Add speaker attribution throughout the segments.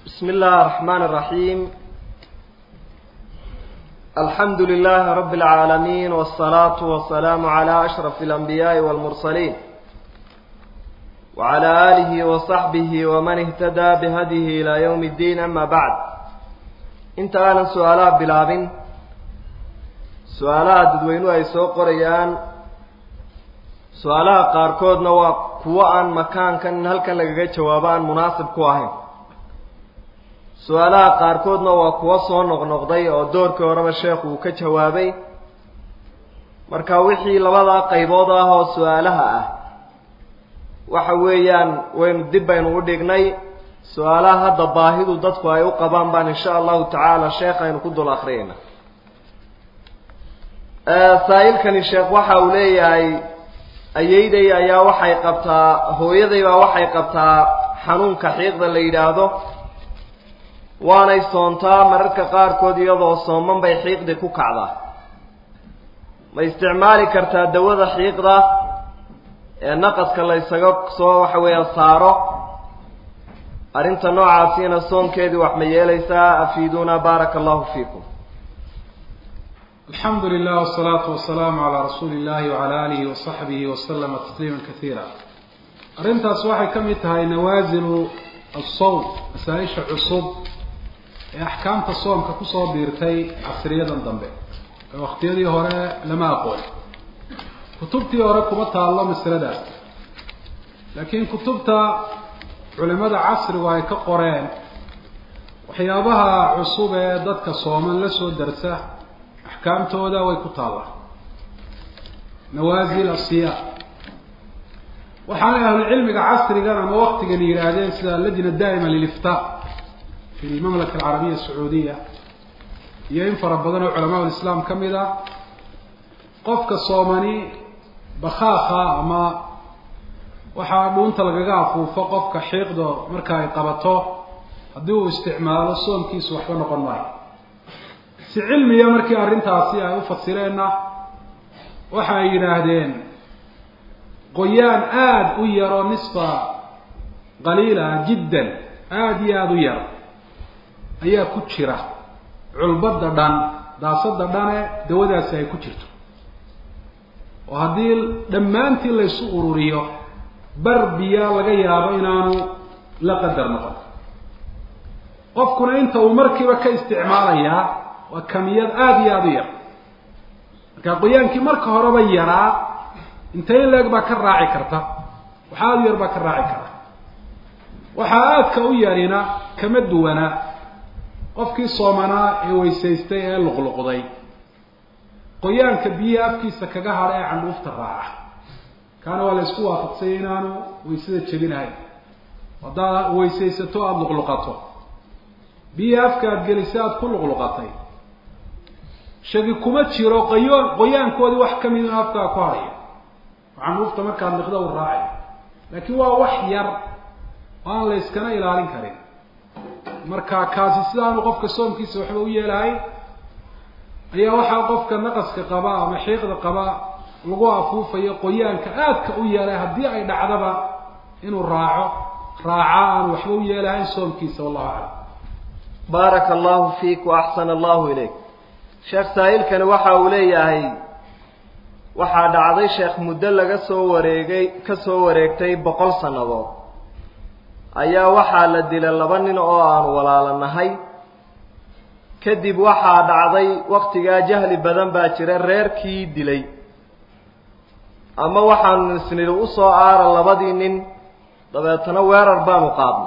Speaker 1: بسم الله الرحمن الرحيم الحمد لله رب العالمين والصلاة والسلام على أشرف الأنبياء والمرسلين وعلى آله وصحبه ومن اهتدى بهديه إلى يوم الدين أما بعد انت أنا سؤالات بلابن سؤالات ددوينو أي سوق قريان su-aalaha qaarkoodna waa kuwo aan makaankan in halkan lagaga jawaabo aan munaasib ku ahayn su-aalaha qaarkoodna waa kuwo soo noqnoqday oo doorkii horeba sheekhu uu ka jawaabay marka wixii labadaa qaybood ah oo su-aalaha ah waxa weeyaan waynu dib baynu u dhignay su-aalaha hadda baahidu dadku ay u qabaan baan insha allahu tacaala sheekh aynu ku dul akriyayna saa-ilkani sheekh waxa uu leeyahay ayeyday ayaa waxay qabtaa hooyaday baa waxay qabtaa xanuunka xiiqda la yidhaahdo waanay soontaa mararka qaarkood iyadoo sooman bay xiiqdii ku kacdaa ma isticmaali kartaa dawada xiiqda ee naqaska la ysaga soo waxa weeya saaro arrinta noocaasiina soonkeedii wax ma yeelaysaa afiiduuna baaraka allahu fiikum
Speaker 2: alxamdu lilah wsalaatu wasalaamu calaa rasuuli illahi wacala aalihi wasaxbihi waslama tasliima kasiira arrintaas waxay ka mid tahay nawaasilu asawm masaa-isha cusub ee axkaamta soomka kusoo biirtay casriyadan dambe ee waqtiyadii hore lama aqoon kutubtii hore kuma taallo masaladaas laakiin kutubta culimada casrigu ay ka qoreen waxyaabaha cusub ee dadka sooman la soo darsa axkaamtooda way ku taallaa nawaasil asiyaa waxaanay ahlucilmiga casrigan ama waktigan yidhaahdeen sida lajna daa'ima liliftaa fi lmamlaka alcarabiya asacuudiya iyo in fara badan oo culamaa lislaam ka mid ah qofka soomani bakhaakha ama waxaa dhuunta lagaga afuufo qofka xiiqdo marka ay qabato haddii uu isticmaalo soomkiisu waxba noqon maayo si cilmiya markii arrintaasi ay u fasireenna waxa ay yidhaahdeen qoyaan aada u yaro nisfa qaliila jiddan aada iyo aada u yar ayaa ku jira culbadda dhan daasada dhane dawadaasi ay ku jirto oo haddii dhammaantii laysu ururiyo bar biyaa laga yaabo inaanu la qadar noqon qofkuna inta uu markiiba ka isticmaalayaa waa kamiyad aada iyo aada u yar marka qoyaankii marka horeba yaraa intay in leeg baa ka raaci karta waxa aada u yar baa ka raaci kara waxaa aadka u yarina kama duwana qofkii soomanaa ee weysaystay ee luqluqday qoyaanka biyaha afkiisa kaga hadha ee candhuufta raaca kaana waa la isku waafaqsanya inaanu waysada jebinahayn haddaad weysaysato aada luqluqato biyaha afka aada gelisay aada ku luqluqatay shagi kuma jiro qoyoon qoyaankoodii wax ka mid in afkaa ku hadhayo canuufta markaad liqda u raacayo laakiin waa wax yar oo aan la yskana ilaalin karin marka kaasi sidaanu qofka soomkiisa waxba u yeelahay ayaa waxaa qofka naqaska qaba ama xiiqda qaba lagu afuufayo qoyaanka aadka u yeelay haddii ay dhacdaba inuu raaco raaca aanu waxba u yeelahayn soomkiisa wallahu aclam
Speaker 1: baaraka allahu fiik waaxsana allahu ilayk sheekh saa-ilkani waxa uu leeyahay waxaa dhacday sheekh muddo laga soo wareegay ka soo wareegtay boqol sannadood ayaa waxaa la dilay laba nin oo aan walaalanahay kadib waxaa dhacday waktigaa jahli badan baa jira reerkii dilay ama waxaanu isnidhi usoo aara labadii nin dabeetana weerar baanu qaadnay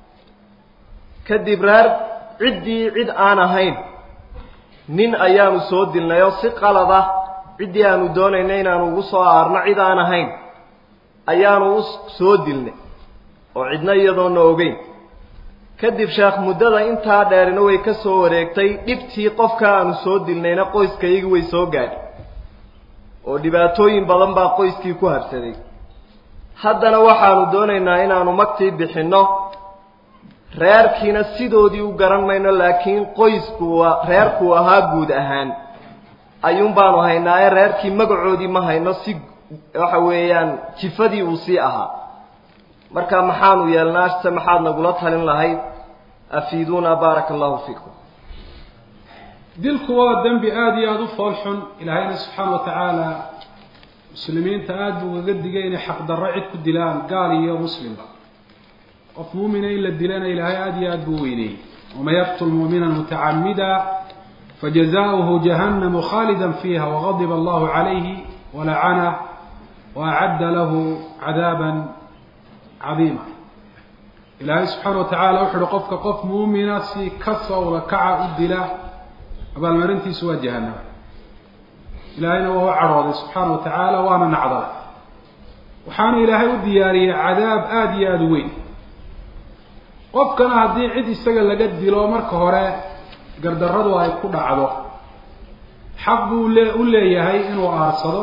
Speaker 1: kadib reer ciddii cid aan ahayn nin ayaanu soo dilnay oo si qalad ah ciddii aanu doonaynay inaanu ugu soo aarno cid aan ahayn ayaanu u soo dilnay oo cidna iyadoona ogeyn kadib sheekh muddada intaa dheerina way ka soo wareegtay dhibtii qofka aanu soo dilnayna qoyskayagii way soo gaadhay oo dhibaatooyin badan baa qoyskii ku habsaday haddana waxaanu doonaynaa inaanu magtii bixinno reerkiina sidoodii u garan mayno laakiin qoysku reerkuu ahaa guud ahaan ayuun baanu haynaaye reerkii magacoodii ma hayno si waxa weeyaan jifadii uu sii ahaa marka maxaanu yeelnaa se maxaad nagula talin lahayd afiiduuna baaraka allahu fiikum
Speaker 2: dilku waa dembi aada iyo aada u fool xun ilaahayna subxaana wa tacaala muslimiinta aada buu ugaga digay inay xaqdarro cid ku dilaan gaal iyo muslimba qof muumina in la dilana ilaahay aada iyo aada buu weyneeyey waman yaqtul muumina mutacamida fajazaؤuhu jahannamu khaalida fiiha wagadiba allahu calayhi walacanah waacadda lahu cadaaba cadiima ilaahay subxaana wa tacaala wuxu uhi qofka qof muumina si kasowla kaca u dila abaalmarintiisu waa jahanama ilaahayna waa u cadhooday subxaana wa tacaala waana nacdalay waxaana ilaahay u diyaariyey cadaab aada iyo aada u weyn qofkana haddii cid isaga laga dilo marka hore gardarradu ay ku dhacdo xaq buu le u leeyahay inuu aarsado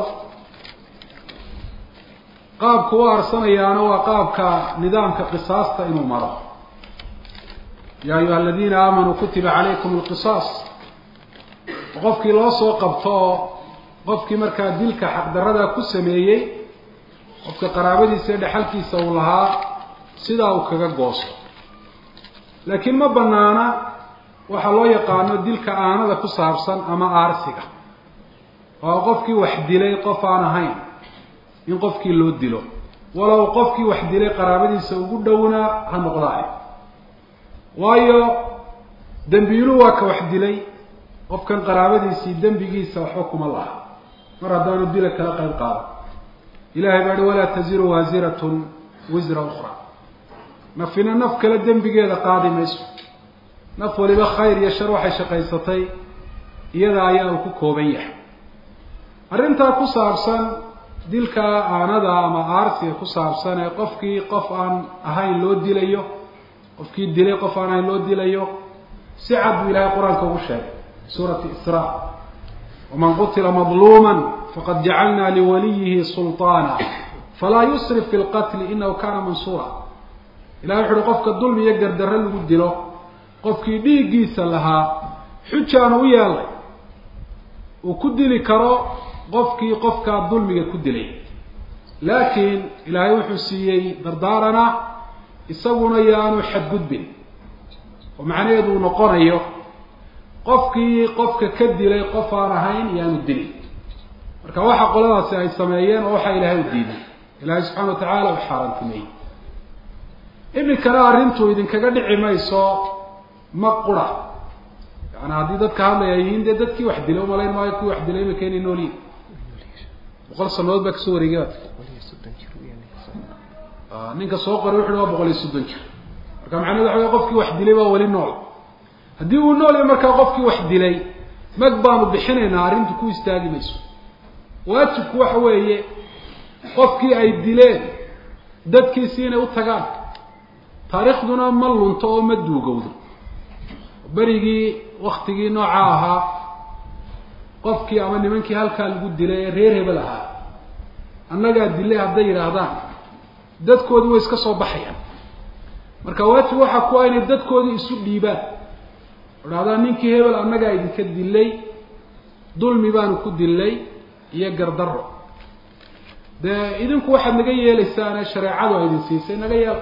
Speaker 2: qaabku u aarsanayaana waa qaabka nidaamka qisaasta inuu maro yaa ayuha aladiina aamanuu kutiba calaykum alqisaas qofkii loo soo qabto oo qofkii markaa dilka xaqdarrada ku sameeyey qofka qaraabadiisa ee dhexalkiisa uu lahaa sidaa uu kaga goosto laakiin ma banaana waxaa loo yaqaano dilka aanada ku saabsan ama aarsiga oo qofkii wax dilay qof aan ahayn in qofkii loo dilo walow qofkii wax dilay qaraabadiisa ugu dhowna ha noqdaayo waayo dembiiluhu waa ka wax dilay qofkan qaraabadiisii dembigiisa waxba kuma laha mar haddaanu dila kala qayb qaado ilahay baa hi walaa taziru waasiratun wisra ukra nafina naf kale dembigeeda qaadi mayso naf waliba khayr iyo shar waxay shaqaysatay iyada ayaa uu ku kooban yahay arrintaa ku saabsan dilka aanada ama aarsiga ku saabsan ee qofkii qof aan ahayn loo dilayo qofkii dilay qof aan ahayn loo dilayo si cad buu ilahay qur-aanka ugu sheegay suurati isra waman qutila madluuma faqad jacalna liwaliyihi sulطaana falaa yusrif fi lqatli inahu kana mansuura ilahay wuxu uhi qofka dulmi iyo gardarre lagu dilo qofkii dhiiggiisa lahaa xujaanu u yeelay uu ku dili karo qofkii qofkaa dulmiga ku dilay laakiin ilaahay wuxuu siiyey dardaarana isaguna yaanu xadgudbin oo macnaheedu uu noqonayo qofkii qofka ka dilay qof aan ahayn yaanu dilin marka waxa qoladaasi ay sameeyeen oo waxaa ilaahay u diiday ilaahay subxana wa tacaala u xaaraantimeeyey iminkana arrintu idinkaga dhici mayso ma qura yani haddii dadka hadlaya yihiin dee dadkii wax dilay umalayn maayo kuwii wax dilay imika inay nool yihin boqol sanadood baa kasoo wareegay ninka soo qoray wuxu waa boqol iyo soddon jir marka macnahedu waxa wey qofkii wax dilay waa weli nool haddii uu nool yahay markaa qofkii wax dilay mag baanu bixinaynaa arrintu ku istaagi mayso waajibku waxa weeye qofkii ay dileen dadkiisi inay u tagaan taariikhduna ma lunto oo ma duugowdo berigii waktigii nooca ahaa qofkii ama nimankii halkaa lagu dilay ee reer hebel ahaa annagaa dilay hadday yidhaahdaan dadkoodii way iska soo baxayaan marka waajib waxaa ku ah inay dadkoodii isu dhiibaan idhahdaan ninkii hebel annagaa idinka dilay dulmi baanu ku dilay iyo gardarro dee idinku waxaad naga yeelaysaan ee shareecadu a idin siisay naga yeela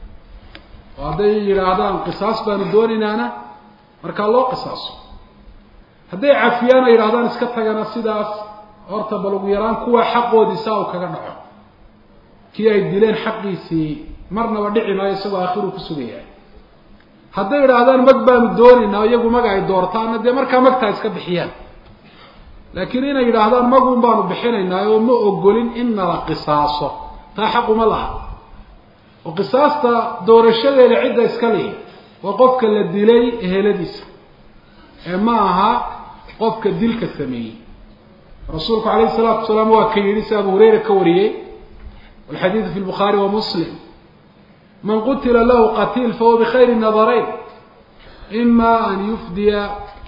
Speaker 2: oo hadday yidhaahdaan qisaas baanu doonaynaana markaa loo qisaaso hadday cafiyaan ay yidhahdaan iska tagana sidaas horta bal ugu yaraan kuwa xaqoodii saa uu kaga dhaco kii ay dileen xaqiisii marnaba dhici maayo isagoo aakhiru ku sugayahay hadday idhaahdaan mag baanu doonaynaa iyagu maga ay doortaana dee markaa magtaa iska bixiyaan laakiin inay yidhaahdaan magun baanu bixinaynaa oo ma ogolin in nala qisaaso taa xaquma laha oo qisaasta doorashadeeda cidda iska lihi waa qofka la dilay eheladiisa ee ma aha qofka dilka sameeyey rasuulku calayhi salaatu wasalaam waa ka yidhi si abu hureyra ka wariyey walxadiidu fi lbukhaari wa muslim man qutila lahu qatiil fahuwa bikhayri nadarayn ima an yufdiya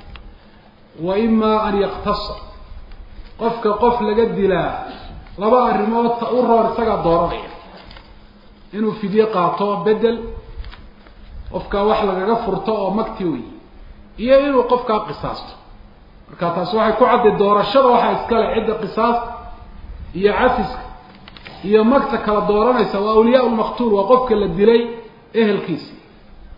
Speaker 2: wa ima an yaktasa qofka qof laga dilaa laba arrimood ta u roor isagaa dooranaya inuu fidye qaato bedel qofka wax lagaga furto oo magti wey iyo inuu qofkaa qisaasto marka taasi waxay ku cadday doorashada waxaa iskale cidda qisaasta iyo cafiska iyo magta kala dooranaysa waa awliyaa lmaqtuul waa qofka la dilay ehelkiisi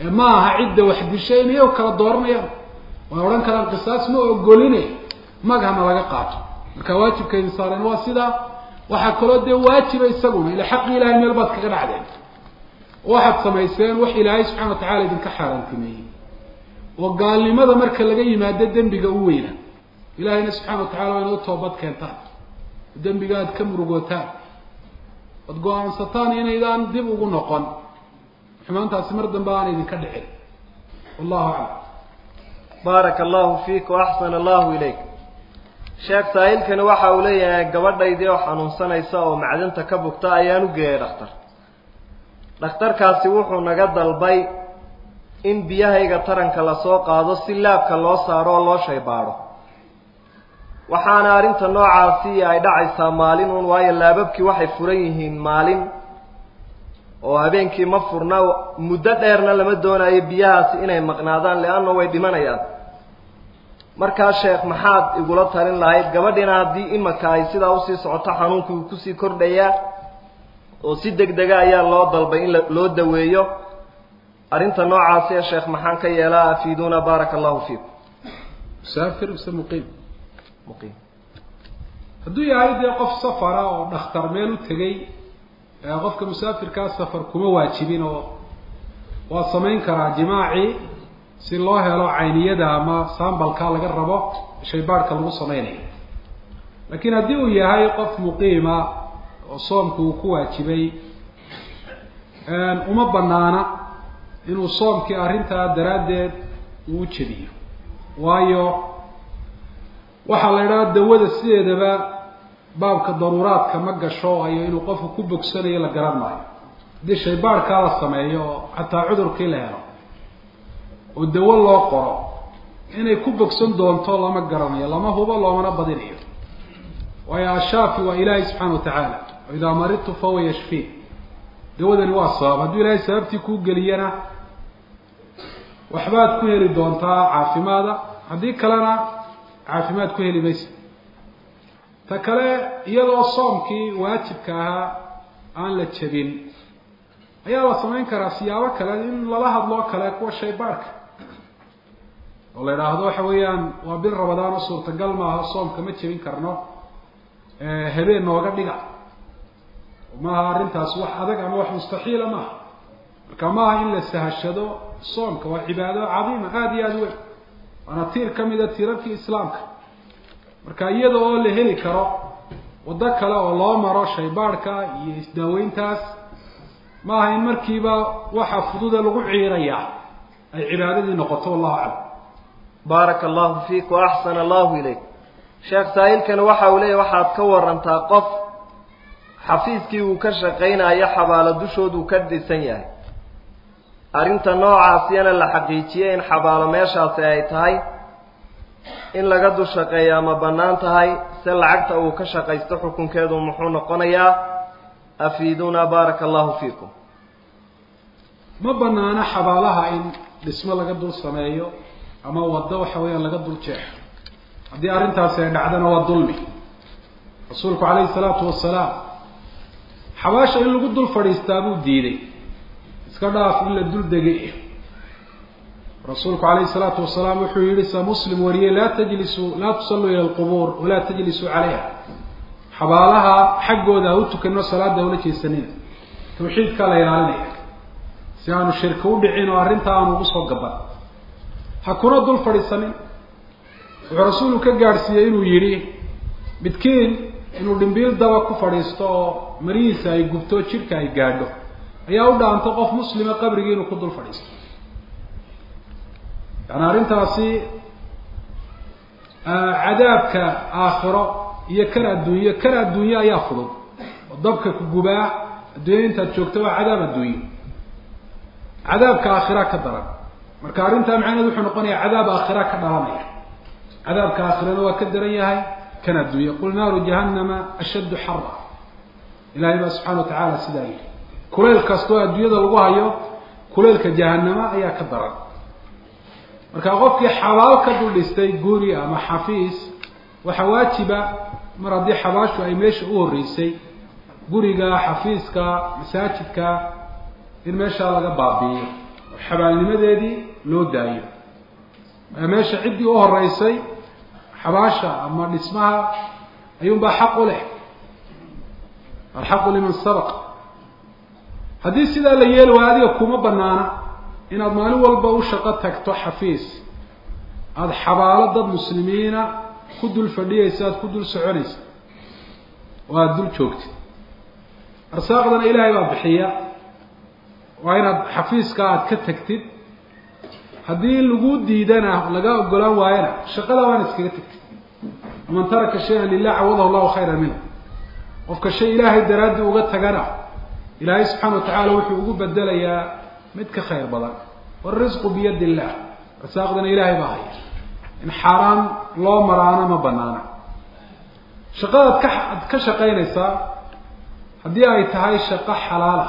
Speaker 2: ma aha cidda wax dishay inay kala dooranayaan way odhan karaan qisaas ma ogoline magahana laga qaato marka waajibka idin saareen waa sidaa waxaa kaloo dee waajiba isaguna ila xaqi ilahay meel baad kaga dhacdeen waxaad samayseen wax ilaahay subxana wa tacala idinka xaaraantimeeyey oo gaalnimada marka laga yimaado dembiga u weyna ilahayna subxana wa tacala waa inoo toobad keentaan oo dembiga aad ka murugootaan oad go-aansataan inaydaan dib ugu noqon xumaantaasi mar dambe aan idinka dhicin wallahu aclam
Speaker 1: baaraka allahu fiik waaxsana allahu ilayk sheekh saa'ilkani waxa uu leeyahay gabadhaydii oo xanuunsanaysa oo macdanta ka bugta ayaan u geeyay dhakhtar dhakhtarkaasi wuxuu naga dalbay in biyahayga taranka lasoo qaado si laabka loo saaro oo loo shaybaadho waxaana arrinta noocaasi ay dhacaysaa maalin uun waayo laababkii waxay furan yihiin maalin oo habeenkii ma furna muddo dheerna lama doonayo biyahaasi inay maqnaadaan leanna way dhimanayaan markaa sheekh maxaad igula talin lahayd gabadhina haddii imaka ay sidaa usii socoto xanuunkii uu kusii kordhayaa oo si deg dega ayaa loo dalbay in loo daweeyo arrinta noocaasi ee sheekh maxaan ka yeelaa afiiduuna baaraka allahu fiikum
Speaker 2: musaafir mise muqiim
Speaker 1: muqiim
Speaker 2: hadduu yahay dee qof safara oo dhakhtar meel u tegey qofka musaafirkaa safar kuma waajibin oo waa samayn karaa jimaacii si loo helo cayniyada ama sambalka laga rabo shaybaadhka lagu samaynayo laakiin haddii uu yahay qof muqiima oo soomku uu ku waajibay uma banaana inuu soomkii arrintaa daraaddeed uu u jebiyo waayo waxaa la idhaha dawada sideedaba baabka daruuraadka ma gasho ayo inuu qofku ku bogsanayo la garan maayo haddii shaybaadhkaa la sameeyo oo xataa cudurkii la helo oo dawo loo qoro inay ku bogsan doonto lama garanayo lama hubo loomana badinayo waayo ashaafi waa ilaahay subxaana wa tacaala o idaa maridtu fahuwa yashfiin dawadani waa sabab hadduu ilaahay sababtii kuu geliyana waxbaad ku heli doontaa caafimaada haddii kalena caafimaad ku heli maysa ta kale iyadoo soomkii waajibka ahaa aan la jebin ayaa la samayn karaa siyaabo kale in lala hadloo kale kuwa shaybaadhka oo la idhaahdo waxa weeyaan waa bil rabadaan oo suurtagal maaha soomka ma jebin karno habeen nooga dhiga maaha arrintaas wax adag ama wax mustaxiila maaha marka maaha in la sahashado soomka waa cibaado cadiima aada iyo aada weyn waana tiir ka mida tiirarkii islaamka marka iyada oo la heli karo waddo kale oo loo maro shaybaadhka iyo isdaaweyntaas maaha in markiiba waxa fududa lagu ciirayaa ay cibaadadii noqoto wallahu aclam
Speaker 1: baaraka allahu fiik wa axsana allahu ilayk sheekh saa'ilkani waxa uu leeyahy waxaad ka warantaa qof xafiiskii uu ka shaqaynayo xabaalo dushooduu ka dhisan yahay arrinta noocaasiyana la xaqiijiyey in xabaalo meeshaasi ay tahay in laga dul shaqeeyaa ma bannaan tahay se lacagta uu ka shaqaysto xukunkeedu muxuu noqonayaa afiiduuna baaraka allahu fiikum
Speaker 2: ma banaano xabaalaha in dhismo laga dul sameeyo ama waddo waxa weeyaan laga dul jeexo haddii arrintaasi ay dhacdana waa dulmi rasuulku calayhi salaatu wasalaam xabaasha in lagu dul fadhiistaa buu diiday iska dhaaf in la dul degay rasuulku calayhi salaatu wasalaam wuxuu yihi sa muslim wariyey laa tajlisuu laa tusalluu ila alqubuur walaa tajlisuu calayha xabaalaha xaggooda ha u tukanno salaada ula jeesanina tawxiidkaa la ilaalinaya si aanu shirki u dhicin oo arrinta aanu ugu soo gaban ha kuna dul fadhiisanin wuxuu rasuulku ka gaadhsiiyey inuu yidhi midkiin inuu dhimbiil daba ku fadhiisto oo marihiisa ay gubto jidhka ay gaadho ayaa u dhaanto qof muslima qabrigii inuu ku dul fadhiisto yani arrintaasi cadaabka aakhiro iyo kan adduunyo kan adduunye ayaa fudud oo dabka ku gubaa adduunya intaad joogto waa cadaab adduunye cadaabka aakhira ka daran marka arrintaa macnaheed wuxuu noqonayaa cadaab aakhira ka dhalanaya cadaabka aakhirana waa ka daran yahay kan adduunye qul naaru jahannama ashaddu xara ilahay baa subxana wa tacaala sidaa yidhi kuleyl kastoo adduunyada lagu hayo kuleylka jahanama ayaa ka daran marka qofkii xabaal ka dul dhistay guri ama xafiis waxaa waajiba mar haddii xabaashu ay meesha u horreysay guriga xafiiska masaajidka in meeshaa laga baabi'iyo oo xabaalnimadeedii loo daayo meesha ciddii u horeysay xabaasha ama dhismaha ayuunbaa xaq u leh alxaqu liman sabaq haddii sidaa la yeeli waayo adiga kuma banaana inaad maalin walba u shaqo tagto xafiis aada xabaalo dad muslimiina ku dul fadhiyaysa aada ku dul soconaysa oo aada dul joogtid arsaaqdana ilaahay baa bixiya waa inaad xafiiska aada ka tagtid haddii lagu diidana laga ogolaan waayana shaqada waana iskaga tagtid waman taraka shay-an lilah cawadahu llahu khayra minhu qofka shay ilaahay daraaddii uga tagana ilaahay subxaana watacaala wuxuu ugu bedelayaa mid ka khayr badan warisqu biyadi illah rasaaqdana ilaahay baa haya in xaaraan loo maraana ma banaana shaqadaad ka ad ka shaqaynaysaa haddii ay tahay shaqo xalaala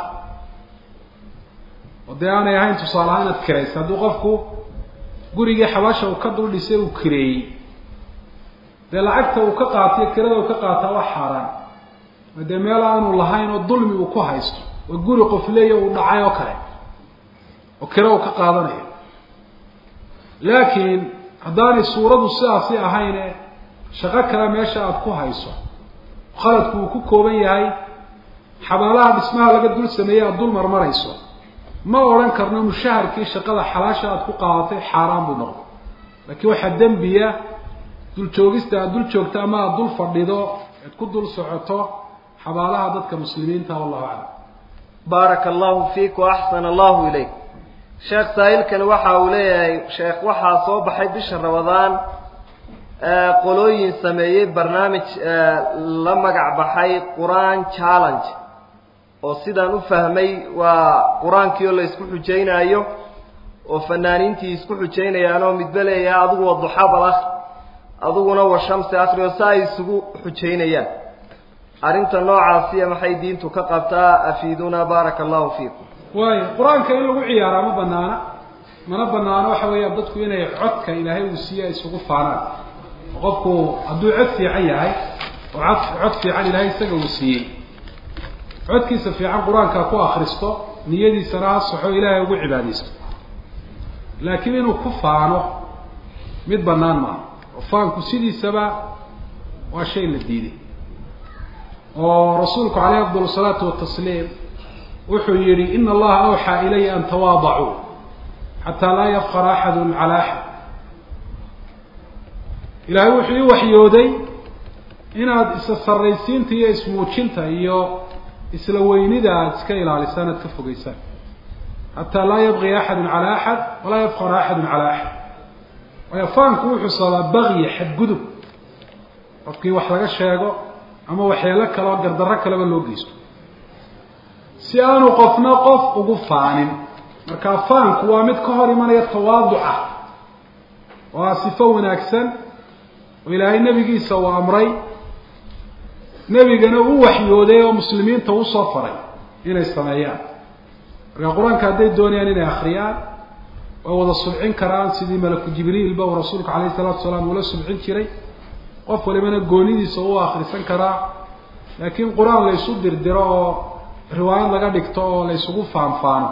Speaker 2: oo dee aanay ahayn tusaale ahaan inaad kiraysa hadduu qofku gurigii xabaasha uu ka dul dhisay uu kireeyey dee lacagta uu ka qaatiyo kirada uu ka qaataa waa xaaraan dee meel aanu lahayn oo dulmi uu ku haysto oo guri qof leeya uu dhacay oo kale oo kiro uu ka qaadanayo laakiin haddaanay suuradu sidaasi ahayne shaqo kale meesha aada ku hayso khaladku uu ku kooban yahay xabaalaha dhismaha laga dul sameeyey aada dul marmarayso ma odhan karno mushaharkii shaqada xalaasha aada ku qaadatay xaaraan buu noqdo laakiin waxaa dembiya dul joogista aada dul joogto ama aada dul fadhido ead ku dul socoto xabaalaha dadka muslimiinta wallahu aclam
Speaker 1: baaraka allahu fiik wa axsana allahu ilayk sheekh saa'ilkani waxa uu leeyahay sheekh waxaa soo baxay bisha ramadaan qolooyin sameeyey barnaamij la magac baxay qur-aan challenge oo sidaan u fahmay waa qur-aankii oo la isku xujaynaayo oo fanaaniintii isku xujaynayaan oo midba leeyahay adigu waa duxabal ah adiguna wa shamsi akri oo si ay isugu xujaynayaan arrinta noocaasiya maxay diintu ka qabtaa afiiduna baaraka allahu fiikum
Speaker 2: waayo qur-aanka in lagu ciyaaraa ma banaana mana banaano waxa weeya dadku inay codka ilaahay uu siiye ay isugu faanaan qofku hadduu cod fiican yahay oo cod cod fiican ilaahay isaga uu siiyey codkiisa fiican qur-aanka ku akristo niyadiisana ha saxo ilaahay ugu cibaadaysto laakiin inuu ku faano mid banaan maaha oo faanku sidiisaba waa shay la diiday oo rasuulku caleyh afdal salaatu watasliim wuxuu yihi ina allaha awxaa ilaya an tawaadacuu xataa laa yafqara axadu cala axad ilaahay wuxuu ii waxyooday inaad isa sarraysiinta iyo ismuujinta iyo isla weynida aada iska ilaalisaan aad ka fogeysaan xataa laa yabqi axadu cala axad walaa yafqara axadu cala axad waayo faanku wuxuu sababaa bagyi xadgudub qofkii wax laga sheego ama waxyeelo kale oo gardarro kaleba loo geysto si aanu qofna qof ugu faanin markaa faanku waa mid ka hor imanaya tawaaduca oo ah sifo wanaagsan oo ilaahay nebigiisa uu amray nebigana u waxyooday oo muslimiinta usoo faray inay sameeyaan markaa qur-aanka hadday doonayaan inay akriyaan way wada subcin karaan sidii malaku jibriilba uu rasuulku calayhi salaatu wasalaam uula subcin jiray qof walibana goonidiisa u akrisan karaa laakiin qur-aan la ysu dirdiro oo riwaayad laga dhigto oo la ysugu faanfaano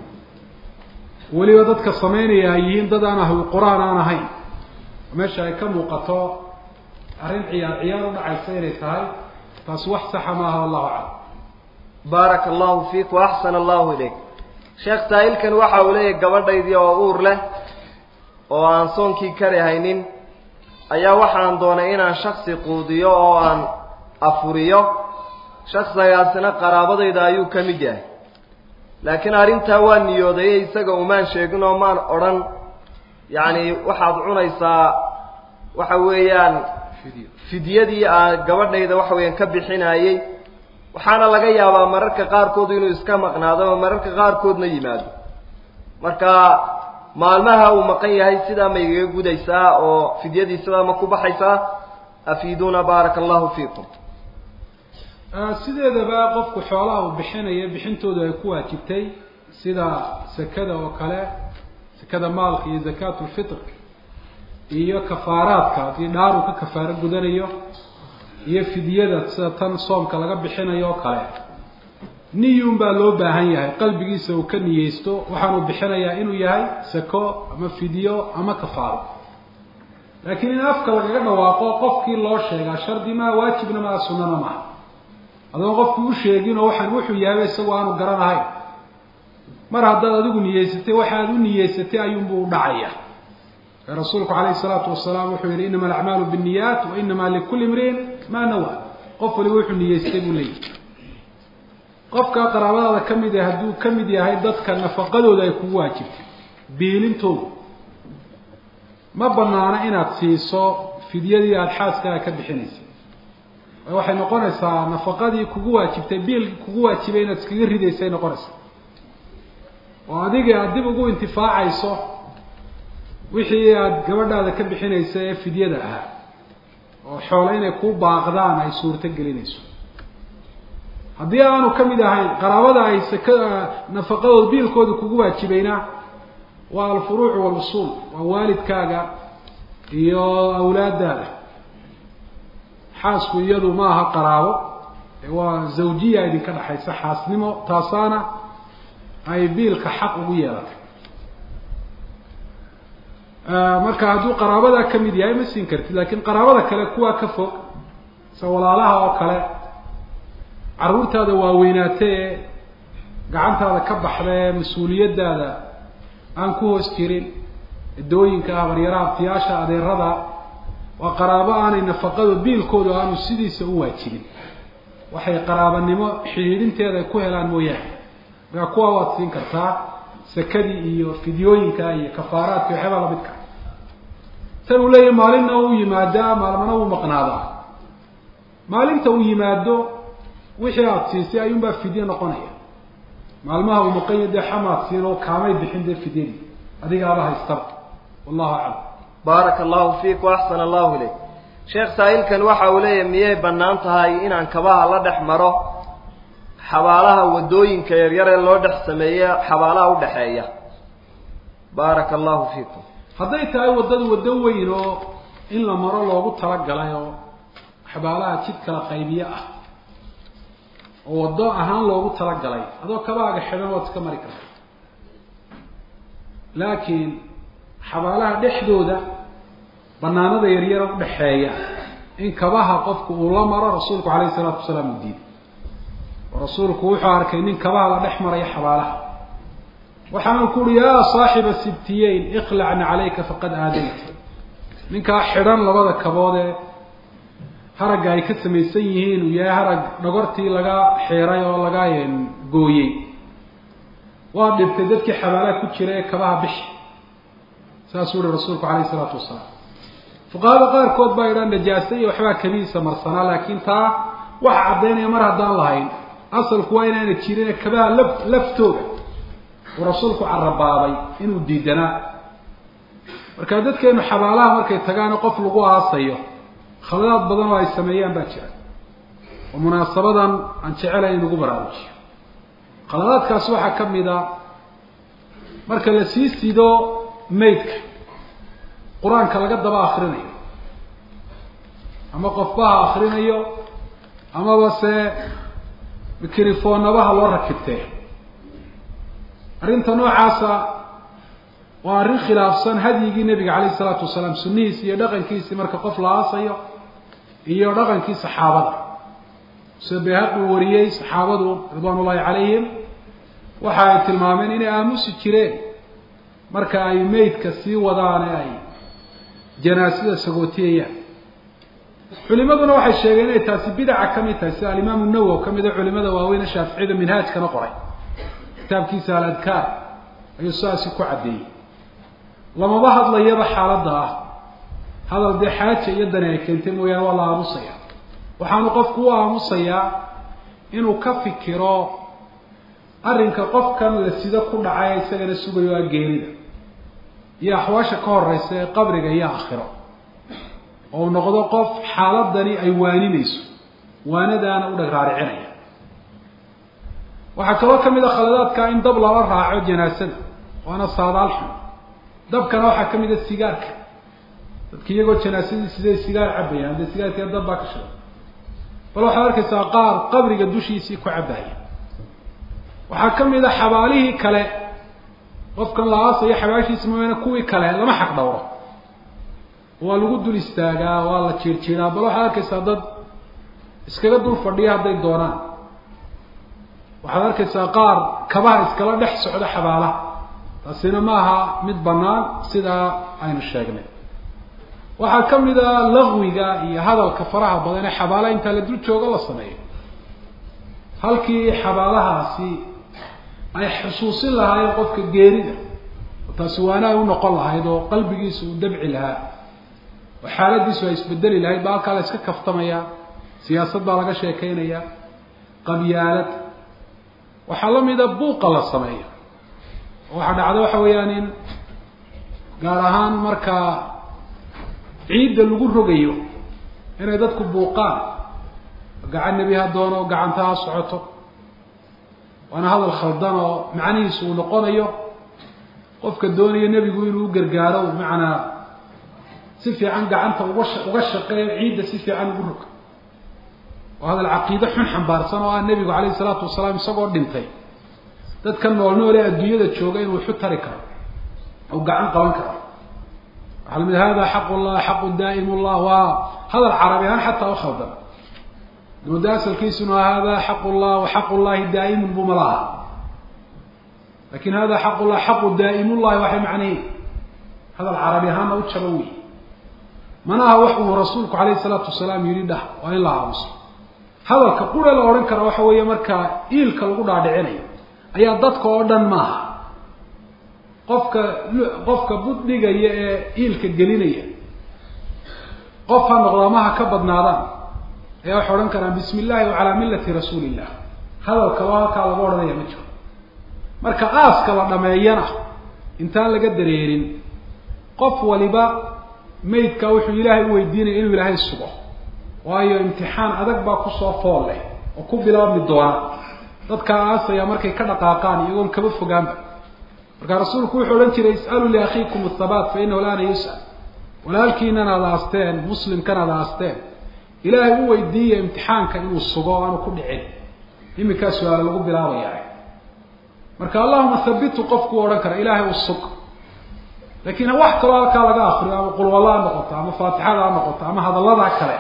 Speaker 2: weliba dadka samaynaya ay yihiin dad aan ahlu qur-aan aan ahayn meesha ay ka muuqato arrin ciyaar ciyaar u dhacaysa inay tahay taas wax saxa maaha wallahu aclam
Speaker 1: baaraka allahu fiik wa axsana allahu ilayk sheekh saa'ilkan waxa uu leeyahay gabadhaydii oo uur leh oo aan soonkii kari haynin ayaa waxaan doonay inaan shaksi quudiyo oo aan afuriyo shaksigaasina qaraabadayda ayuu ka mid yahay laakiin arrintaa waa niyoodaye isaga umaan sheegin oo maan odhan yacni waxaad cunaysaa waxa weeyaan fidyadii aan gabadhayda waxa weeyaan ka bixinayey waxaana laga yaabaa mararka qaarkood inuu iska maqnaado oo mararka qaarkoodna yimaado marka maalmaha uu maqan yahay sidaa ma igaga gudaysaa oo fidyadii sidaa ma ku baxaysaa afiiduuna baaraka allahu fiikum
Speaker 2: sideedaba qofku xoolaha uu bixinayo bixintoodu ay ku waajibtay sida sakada oo kale sakada maalka iyo zakaatu lfitr iyo kafaaraadka haddii dhaar uu ka kafaaro gudanayo iyo fidyada sida tan soomka laga bixinayo oo kale niyun baa loo baahan yahay qalbigiisa uu ka niyeysto waxaanuu bixinayaa inuu yahay sako ama fidyo ama kafaaro laakiin in afka lagaga dhawaaqo qofkii loo sheegaa shardi maa waajibna maa sunana maaha adoon qofkii u sheeginoo waxaan wuxuu yahayba isagu aanu garanahayn mar haddaad adigu niyeysatay waxaad u niyeysatay ayuunbuu u dhacaya ee rasuulku calayhi salaatu wasalaam wuxuu yihi inama alacmaalu binniyaat wa inama likulli imriin maa nawa qof waliba wuxuu niyeystay buu leeyahy qofka qaraabadaada ka mid ah hadduu ka mid yahay dadka nafaqadooda ay kugu waajibtay biilintooda ma banaano inaad siiso fidyadii aada xaaskaaga ka bixinaysay waxay noqonaysaa nafaqadii kugu waajibtay biilkii kugu waajibay inaad iskaga ridaysay noqonaysaa oo adiga aada dib ugu intifaacayso wixii aada gabadhaada ka bixinaysa ee fidyada ahaa oo xoole inay kuu baaqdaan ay suurto gelinayso haddii aanu ka mid ahayn qaraabada ay saka nafaqadooda biilkooda kugu waajibayna waa alfuruuc walusuul waa waalidkaaga iyo awlaadaada xaasku iyadu ma aha qaraabo waa zawjiya idinka dhexaysa xaasnimo taasaana ay biilka xaq ugu yeelatay marka hadduu qaraabadaa ka mid yahay ma siin kartid lakin qaraabada kale kuwaa ka fog se walaalaha oo kale carruurtaada waaweynaatee ee gacantaada ka baxda ee mas-uuliyaddaada aan ku hoos jirin edooyinka habaryaraha abtiyaasha adeerada waa qaraabo aanay nafaqado biilkooda aanu sidiisa u waajibin waxay qaraabanimo xidhiidhinteeda ay ku helaan mooyaane markaa kuwaa waad siin kartaa sakadii iyo fidyooyinka iyo kafaaraadka waxyaabaa lamidka tan uu leeyahy maalinna uu yimaadaa maalmana uu maqnaadaa maalinta uu yimaado wixii aada siisay ayuunbaa fidye noqonaya maalmaha uu maqanya dee xamaad siin oo kaamay bixin dee fidyadii adigaaba haystaba wallahu aclam
Speaker 1: baaraka allahu fiik waaxsana allahu ilayk sheekh saa'ilkan waxa uu leeyahay miyay bannaan tahay inaan kabaha la dhex maro xabaalaha waddooyinka yaryar ee loo dhex sameeye xabaalaha udhexeeya baaraka allahu fiikum
Speaker 2: hadday tahay waddada waddo weyn oo in la maro loogu talagalay oo xabaalaha jid kala qaybiye ah oo waddo ahaan loogu talagalay adoo kabaaga xidhan waad iska mari karta laakiin xabaalaha dhexdooda banaanada yaryara udhexeeya in kabaha qofku uu la maro rasuulku calayhi salaatu wasalaam uu diiday oo rasuulku wuxuu arkay nin kabaha la dhex maraya xabaalaha waxaanu ku uhi yaa saaxiba sibtiyeyn iqlacna calayka faqad aadayta ninkaa xidhan labada kabood ee haragga ay ka samaysan yihiin uu yahay harag dhogortii laga xiiray oo laga gooyey waa dhibtay dadkii xabaalaha ku jira ee kabaha bixi saasuu uhi rasuulku calayhi isalaatu wasalaam fuqahada qaarkood baa idhaa najaase iyo waxbaa kamiisa marsanaa laakiin taa waxa caddaynaya mar haddaan lahayn asalku waa inaana jirin kabaha laf laftooda uu rasuulku carabaabay inuu diidanaa marka dadkeenu xabaalaha markay tagaan qof lagu aasayo khaladaad badan oo ay sameeyaan baa jira oo munaasabadan aan jecelayn in lagu baraarujiyo khaladaadkaas waxaa ka mid a marka la sii sido maydka qur-aanka laga daba akrinayo ama qofbaha akrinayo amaba se mikrifoonabaha loo rakibtee arrinta noocaasa waa arrin khilaafsan hadyigii nebiga calayhi isalaatu wasalaam sunnihiisi iyo dhaqankiisii marka qof la aasayo iyo dhaqankii saxaabada sida bayhaqi uu wariyey saxaabadu ridwaan ullahi calayhim waxa ay tilmaameen inay aamusi jireen marka ay meydka sii wadaan ee ay janaasada sagootiyayaan culimaduna waxay sheegeen inay taasi bidaca ka mid tahay sida alimaamu nawow ka mida culimada waaweyne shaaficiyada minhaajkana qoray kitaabkiisa aladkaar ayuu sidaasi ku caddeeyey lamaba hadlayaba xaaladda ah hadal dee xaaja iyo dani ay keentay mooyaane waa la aamusaya waxaanu qofku u aamusayaa inuu ka fikiro arrinka qofkan la sido ku dhacay isagana sugayo a geerida iyo axwaasha ka horeysa ee qabriga iyo aakhiro oo u noqdo qof xaaladani ay waaninayso waanadaana u dheg raaricinaya waxaa kaloo ka mid a khaladaadka in dab lala raaco janaasada waana saadaal xun dabkana waxaa ka mid a sigaarka dadka iyagoo janaasadii siday sigaar cabayaan dee sigaarkee dab baa ka shiday bal waxaad arkaysaa qaar qabriga dushiisii ku cabaya waxaa ka mid a xabaalihii kale qofkan la aasayo xabaashiisa mooyaane kuwii kale lama xaq dhowro waa lagu dul istaagaa waa la jiirjiiraa bal waxaad arkaysaa dad iskaga dul fadhiya hadday doonaan waxaad arkaysaa qaar kabaha iskala dhex socda xabaalaha taasina ma aha mid bannaan sidaa aynu sheegnay waxaa ka mid a laqwiga iyo hadalka faraha badan ee xabaalaha intaa la dul joogo la sameeyo halkii xabaalahaasi ay xusuusin lahaayeen qofka geerida taasi waana ay u noqon lahayd oo qalbigiisa uu dabci lahaa oo xaaladiisu ay isbedeli lahayd ba halkaa la iska kaftamaya siyaasad baa laga sheekeynaya qabyaalad waxaa la mida buuqa la sameeyo oo waxaa dhacda waxa weeyaan in gaar ahaan markaa ciidda lagu rogayo inay dadku buuqaan gacan nebi ha doono gacanta ha socoto waana hadal khaldan oo macnihiisu uu noqonayo qofka doonaya nebigu inuu u gargaaro bimacnaa si fiican gacanta uga uga shaqeeyo ciidda si fiican ugu rog oo hadal caqiide xun xambaarsan oo ah nebigu calayhi salaatu wasalaam isagoo dhintay dadka nool nool ee adduunyada jooga inuu waxu tari karo ou gacan qaban karo waxaa lamid hada xaqu llah xaqu daa'im llah waa hadal carabi ahaan xataa u khaldan mooda asalkiisuna hada xaqu llah wa xaqu llahi daa'imun buu mala aha lakin hada xaqu llah xaqu daa'imullahi waxay macnaheed hadal carabi ahaanna u jaba wey mana aha wax uu rasuulku calayhi salaatu wasalaam yidhi dhah waa in la aamuso hadalka qura la odhan kara waxa weeye markaa iilka lagu dhaadhicinayo ayaa dadka oo dhan maaha qofka qofka buddhigaya ee iilka gelinaya qof ha noqdo ama ha ka badnaadaan ayaa waxay odhan karaan bismi illahi wa calaa millati rasuuli illah hadalkaba halkaa laga odhanaya ma jiro marka aaska la dhameeyana intaan laga dareerin qof waliba maydkaa wuxuu ilaahay u weydiinaya inuu ilaahay sugo waayo imtixaan adag baa kusoo fool leh oo ku bilaabmi doona dadkaa aasaya markay ka dhaqaaqaan iyagoon kaba fogaanba markaa rasuulku wuxuu odhan jiray is'aluu liakhiikum athabaat fa inahu laana yus'al walaalkiinan aada aasteen muslimkan aada aasteen ilaahay u weydiiya imtixaanka inuu sugo o aanu ku dhicin iminkaa su-aalo lagu bilaabayaa marka allahuma habitu qofku u odhan kara ilaahay u sug laakiin wax kaloo halkaa laga akriyo ama qulwalla ha noqoto ama faatixada ha noqoto ama hadalladaa kale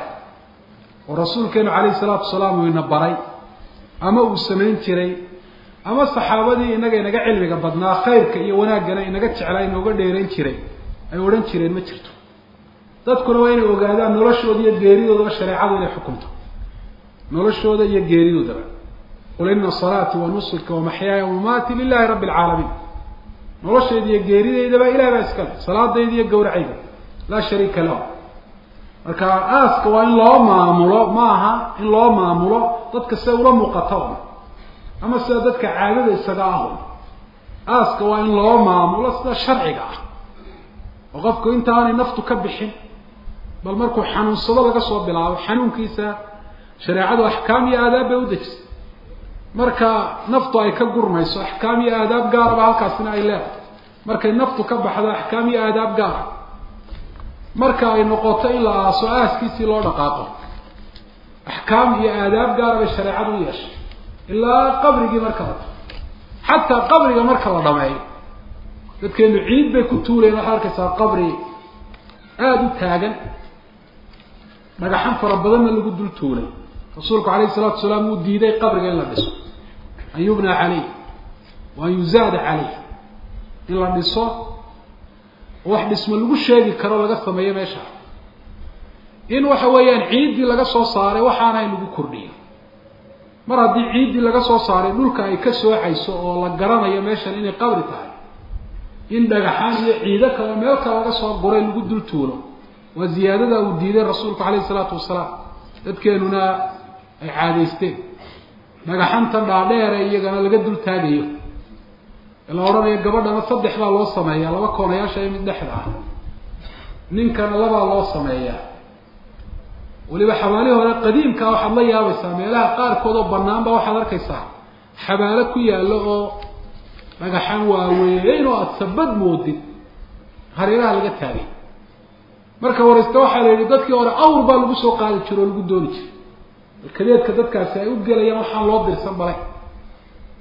Speaker 2: oo rasuulkeenu calayhi salaatu wasalaam uu ina baray ama uu samayn jiray ama saxaabadii inaga inaga cilmiga badnaa khayrka iyo wanaaggana inaga jeclaa inooga dheerayn jiray ay odhan jireen ma jirto dadkuna waa inay ogaadaan noloshooda iyo geeridoodaba shareecadu inay xukunto noloshooda iyo geeridoodaba qul ina salaati wa nusuka wa maxyaaya wamamaati lilahi rabbi alcaalamiin noloshayda iyo geeridaydaba ilahay baa iska leh salaadayda iyo gawracayda laa shariika lahu marka aaska waa in loo maamulo ma aha in loo maamulo dadka sida ula muuqata un ama sida dadka caadada isaga ahun aaska waa in loo maamulo sida sharciga ah oo qofku intaanay naftu ka bixin bal markuu xanuunsado laga soo bilaabo xanuunkiisa shareecadu axkaam iyo aadaab bay u dejisay marka naftu ay ka gurmayso axkaam iyo aadaab gaaraba halkaasina ay leedahay markay naftu ka baxdo axkaam iyo aadaab gaara marka ay noqoto in la aaso aaskiisii loo dhaqaaqo axkaam iyo aadaab gaara bay shareecadu u yeeshay ilaa qabrigii marka la xataa qabriga marka la dhameeyo dadkeenu ciid bay ku tuuleen waxaad arkaysaa qabri aada u taagan dhagaxan fara badanna lagu dul tuulay rasuulku calayhi salatu wasalaam wuu diiday qabriga in la dhiso an yubna caleyh wa an yuzaada caleyh in la dhiso wax dhismo lagu sheegi karo laga sameeyo meesha in waxa weeyaan ciiddii laga soo saaray waxaana in lagu kordhiyo mar haddii ciiddii laga soo saaray dhulka ay ka soocayso oo la garanayo meeshan inay qabri tahay in dhagaxaan iyo ciido kale meel kale laga soo guray lagu dul tuulo waa ziyaadada uu diiday rasuulku calayhi salaatu wasalaam dadkeenuna ay caadaysteen dhagaxantan dhaadheere iyagana laga dul taagayo la odhanayo gabadhana saddex baa loo sameeyaa laba koonayaasha iyo mid dhexda ah ninkana labaa loo sameeyaa weliba xabaalihi hore qadiimkaa waxaad la yaabaysaa meelaha qaarkood oo banaanba waxaad arkaysaa xabaalo ku yaallo oo dhagaxaan waaweyn oo aada sabad moodid hareeraha laga taagay marka horeyste waxaa la yidhi dadkii hore awr baa lagu soo qaadi jiro oo lagu dooni jiray balkadeedka dadkaasi ay u gelayaan waxaan loo dirsan balay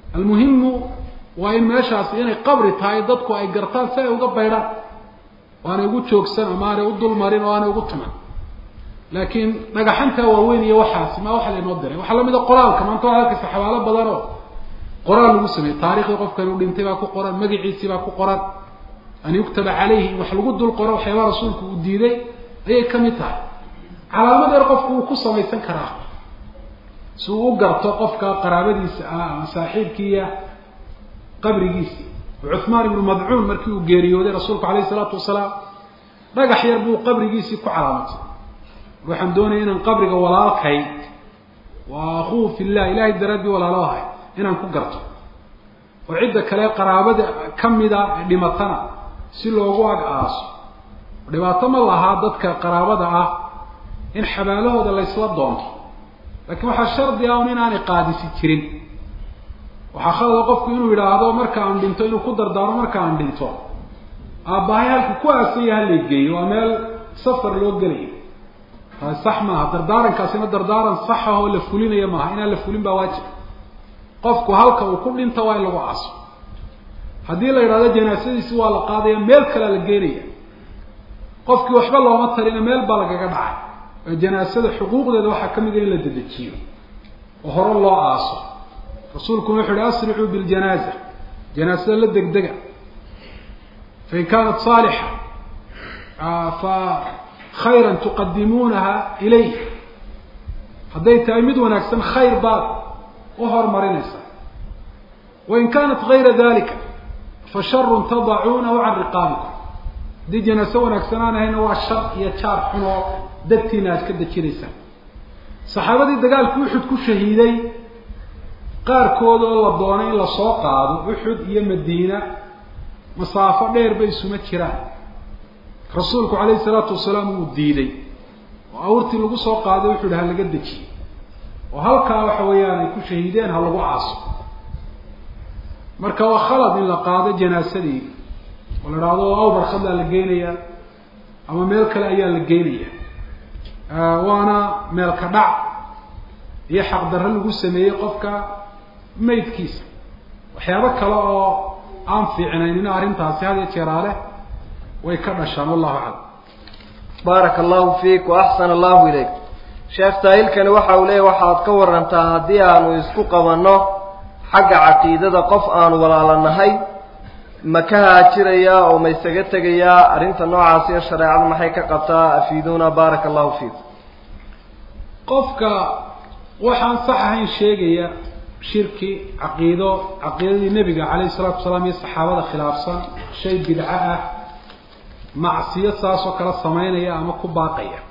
Speaker 2: almuhimu waa in meeshaasi inay qabri tahay dadku ay gartaan si ay uga baydhaan oo aanay ugu joogsan ama aanay u dulmarin oo aanay ugu tuman laakiin dhagaxantaa waaweyn iyo waxaasi maa waxa laynoo diray waxaa lamid a qoraalka maanta waa arkaysa xabaalo badan oo qoraal lagu sameeyey taariikhdii qofkan uu dhintay baa ku qoran magaciisii baa ku qoran an yuktaba calayhi in wax lagu dul qoro waxyaabaa rasuulku uu diiday ayay ka mid tahay calaamad yar qofku uu ku samaysan karaa si uu u garto qofka qaraabadiisa ah ama saaxiibkiiya qabrigiisii cuhmaan ibnu madcuun markii uu geeriyooday rasuulku alayh isalaatu wasalaam dhagax yar buu qabrigiisii ku calaamatay waxaan doonaya inaan qabriga walaalkay waa akuu fillah ilahay daraaddii walaalo ahay inaan ku garto oo cidda kale qaraabada kamida ee dhimatana si loogu ag aaso dhibaato ma lahaa dadka qaraabada ah in xabaalahooda laysla doonto laakiin waxaa shardi ah un inaanay qaadisi jirin waxaa khalada qofku inuu yidhaahdo marka aan dhinto inuu ku dardaaro marka aan dhinto aabbahay halku ku aasaya halay geeyo waa meel safar loo gelayo sax maaha dardaarankaasina dardaaran saxa oo la fulinaya maaha inaan la fulin baa waajib qofku halka uu ku dhinto waa in lagu aaso haddii la yidhahdo janaasadiisi waa la qaadaya meel kalea la geenaya qofkii waxba looma talina meel baa lagaga dhacay oo janaasada xuquuqdeeda waxaa ka mid a in la dedejiyo oo hore loo aaso rasuulkuna wuxu uhi asricuu biljanaaza janaasada la degdega fain kaanat saalixa fa khayran tuqadimuunaha ilayh hadday tahay mid wanaagsan khayr baad u horumarinaysaa wain kaanat gayra dalika fa sharun tadacuunahu can riqaabikum haddii janaaso wanaagsan aan ahayna waa shar iyo jaar xun oo dagtiina aad ka dejinaysaan saxaabadii dagaalkii uxud ku shahiiday qaarkood oo la doonay in lasoo qaado uxud iyo madiina masaafo dheer bay isuma jiraan rasuulku calayhi salaatu wasalaam wuu diiday oo awrtii lagu soo qaaday wuxuu ihi ha laga dejiyey oo halkaa waxa weeyaan ay ku shahiideen ha lagu aaso marka waa khalad in la qaado janaasadii oo la idhaahdo awbar khadlaa la geynayaa ama meel kale ayaa la geynaya waana meel ka dhac iyo xaqdarro lagu sameeyey qofka maydkiisa waxyaabo kale oo aan fiicnaynina arrintaasi had iyo jeeraale way ka dhashaan wallahu aclam
Speaker 1: baaraka allahu fiik wa axsana allahu ilayk sheekh saahilkani waxa uu leeyahy waxaad ka warantaa haddii aanu isku qabanno xagga caqiidada qof aanu walaalanahay ma ka haajirayaa oo ma isaga tegayaa arrinta noocaasi iyo shareecadu maxay ka qabtaa afiiduuna baaraka allahu fiik
Speaker 2: qofka waxaan sax ahayn sheegaya shirki caqiido caqiidadii nebiga calayhi salatu wasalaam iyo saxaabada khilaafsan shay bidco ah macsiyo saasoo kale samaynaya ama ku baaqaya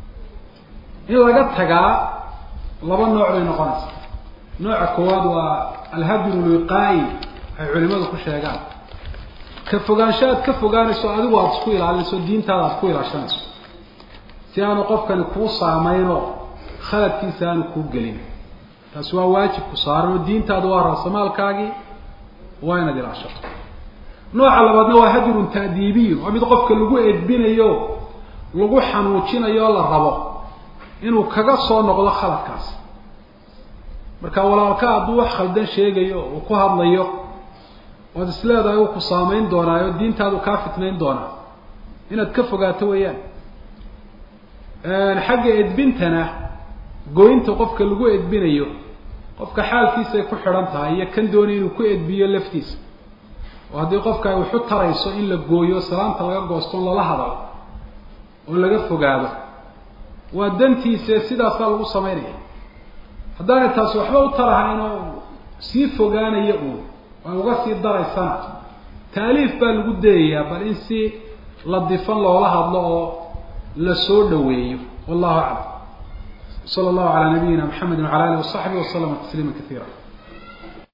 Speaker 2: in laga tagaa laba nooc bay noqonaysaa nooca koowaad waa alhadru lwiqaayi waxay culimadu ku sheegaan ka fogaansho aad ka fogaanayso adigu aada isku ilaalinayso diintaada aada ku ilaashanayso si aanu qofkani kuu saameynoo khaladkiisa aanu kuu gelin taasi waa waajibku saaran oo diintaadu waa raasamaalkaagii waa inaad ilaashato nooca labaadna waa hadrun ta'diibiyu waa mid qofka lagu edbinayo lagu xanuujinayo oo la rabo inuu kaga soo noqdo khaladkaas marka walaalka hadduu wax khaldan sheegayo uu ku hadlayo waad is leedahay uu ku saameyn doonaayo diintaadu kaa fitnayn doonaa inaad ka fogaato weeyaan xagga edbintana goynta qofka lagu edbinayo qofka xaalkiisay ku xidhan tahay iyo kan doonay inuu ku edbiyo laftiisa oo haddii qofka ay waxu tarayso in la gooyo salaanta laga goosto on lala hadalo oo laga fogaado waa dantiise sidaasaa lagu samaynaya haddaanay taasi waxba u tarahayn oo sii fogaanaya uun ay uga sii daraysana taaliif baa lagu dayayaa bal in si ladifan loola hadlo oo la soo dhaweeyo wallahu aclam sala allahu calaa nabiyina maxamedi wacala alihi wasaxbihi waslama tasliima kaiira